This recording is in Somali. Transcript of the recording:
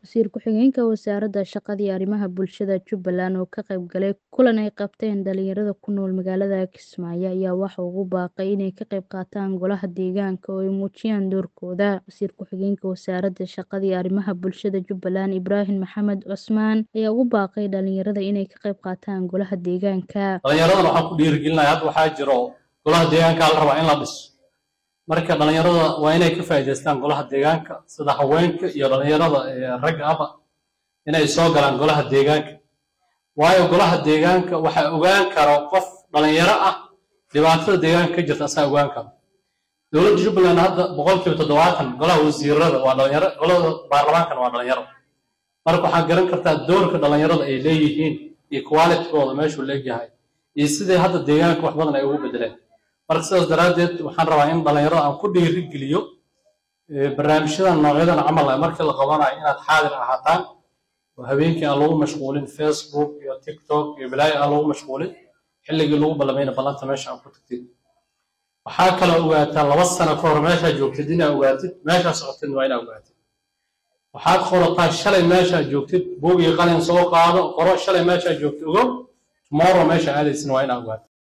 Wasiir ku-xigeenka Wasaaradda Shaqada iyo Arrimaha Bulshada Jubbaland oo ka qayb galay kulan ay qabteen dhalinyarada ku nool magaalada Kismaayo ayaa waxa uu ugu baaqay inay ka qayb qaataan golaha deegaanka oo ay muujiyaan doorkooda. Wasiir ku-xigeenka Wasaaradda Shaqada iyo Arrimaha Bulshada Jubbaland Ibraahim Maxamed Cusmaan ayaa ugu baaqay dhalinyarada inay ka qayb qaataan golaha deegaanka. Dhalinyaradana waxaan ku dhiirigelinayaa hadda waxaa jiro golaha deegaanka la rabaa in la dhiso marka dhalinyarada waa inay ka faa'iidaystaan golaha deegaanka sida haweenka iyo dhalinyarada ragga aba inay soo galaan golaha deegaanka waayo golaha deegaanka waxaa ogaan karo qof dhalinyaro ah dhibaatada deegaanka ka jirta asaa ogaan karo dowladda jubbaland hadda boqolkiiba toddobaatan golaha wasiirada waa dhalinyaro golada baarlamaankana waa dhalinyaro marka waxaad garan kartaa doorka dhalinyarada ay leeyihiin iyo qualitygooda meeshuu leegyahay iyo sidai hadda deegaanka wax badan ay ugu bedeleen marka sidaas daraaddeed waxaan rabaa in dhalinyarada aan ku dhiirigeliyo barnaamijyadan noocyadan camal ah markii la qabanayo inaad xaadir ahaataan oo habeenkii aan lagu mashquulin facebook iyo tiktok iyo balaayo aan lagu mashquulin xilligii lagu ballamayna ballanta meesha aan ku tagtid waxaa kaloo ogaataa laba sano ka hor meeshaa joogtid inaa ogaatid meeshaa socotid waa inaa ogaatid waxaad qorataa shalay meeshaa joogtid buug iyo qalin soo qaado qoro shalay meeshaa joogtid ogo tomorrow meesha aadaysin waa inaa ogaatid